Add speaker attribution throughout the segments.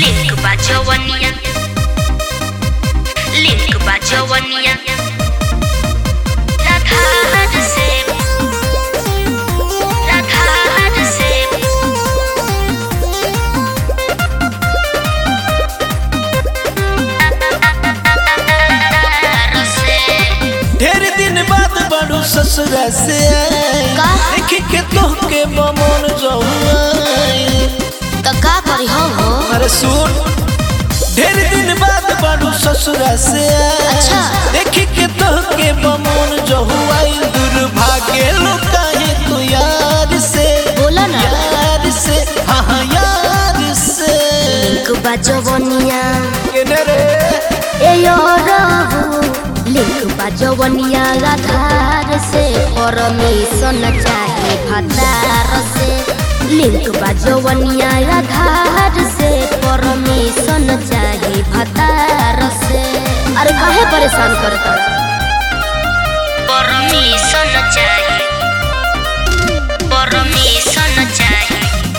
Speaker 1: Link बा जवनिया link बा जवनिया राधार से राधार से राधार से
Speaker 2: ढेर दिन बाद बड़ू ससुरा से
Speaker 1: का?
Speaker 2: देख के तोहके बमन जहुआई
Speaker 1: तो का करी हो हो
Speaker 2: अरे सुन ढेर दिन बाद बड़ू ससुरा से
Speaker 1: अच्छा।
Speaker 2: देख के तोहके बमन जहुआई दुर्भाग्य लुकाहे तू यार से
Speaker 1: बोला ना।
Speaker 2: यार से हाँ हाँ यार से
Speaker 1: लिंक बा जवनिया
Speaker 2: केने रे
Speaker 1: ए यो रहू लिंक बा जवनिया आधार से परमिशन चाहे भतार से लिंक बा जवनिया आधार से परमिशन चाहे भतार से अरे काहे परेशान करता परमिशन चाहे परमिशन चाहे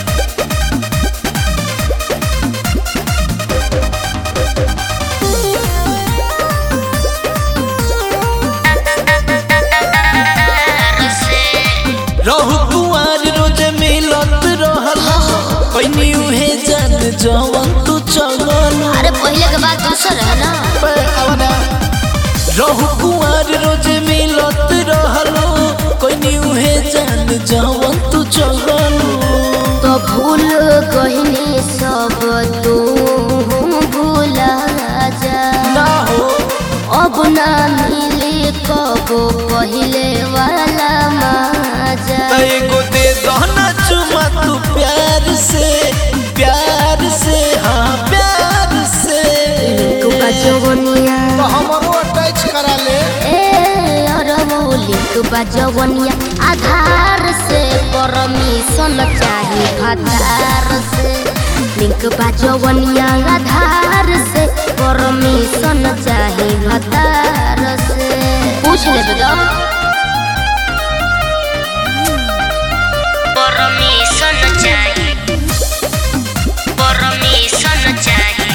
Speaker 2: रहु कुआर रोज मिलत रहल पैनी उहे जान जवन तू चगल
Speaker 1: अरे पहले के बात दूसर है ना
Speaker 2: रहु कुआर रोज मिलत रहल पैनी उहे जान जवन तू चगल
Speaker 1: तो भूल गहनी सब तू भूला जा
Speaker 2: ना हो
Speaker 1: अब ना मिले कबो पहले वाला मजा
Speaker 2: त एगो दे दहना चुमा तू प्यार से प्यार से हाँ प्यार से
Speaker 1: लिंक बजवनिया
Speaker 2: हमरो अटैच करा ले
Speaker 1: ए अरबो लिंक बजवनिया आधार से परमिशन चाहे भतार से लिंक बजवनिया आधार से परमिशन चाहे भतार से पूछ ले बेटा परमिशन चाहिए परमिशन चाहिए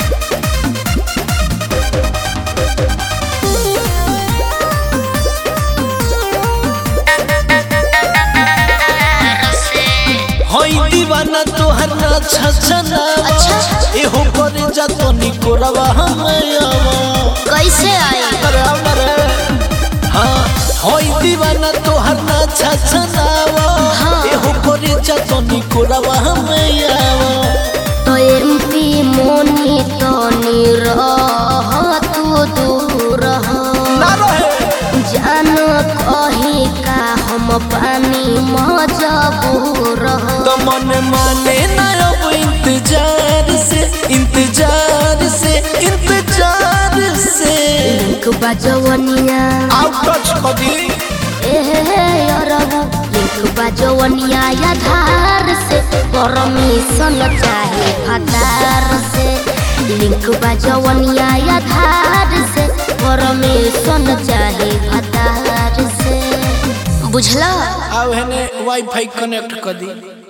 Speaker 2: हई दीवाना तोहर ना छछना
Speaker 1: अच्छा।
Speaker 2: एहो करे जा तो निकोरवा हमयावा
Speaker 1: कैसे आई
Speaker 2: अरे अरे हाँ हई दीवाना तोहर ना छछनावा
Speaker 1: हाँ।
Speaker 2: एहो करे जा तो निकोरवा हमयावा
Speaker 1: तो एमपी मोनी तो निरह तू दूर हो
Speaker 2: ना रहे
Speaker 1: जान कही का हम पानी मजबूर हो
Speaker 2: तो मन माने ना अब इंतजार से इंतजार से इंतजार से
Speaker 1: लिंक बजवनिया
Speaker 2: आउट टच कदी
Speaker 1: एहे अरबू लिंक बजवनिया आधार से परमिशन चाहे भतार से लिंक बजवनिया आधार से परमिशन चाहे भतार से बुझला
Speaker 2: आव हेने वाईफाई कनेक्ट कर दी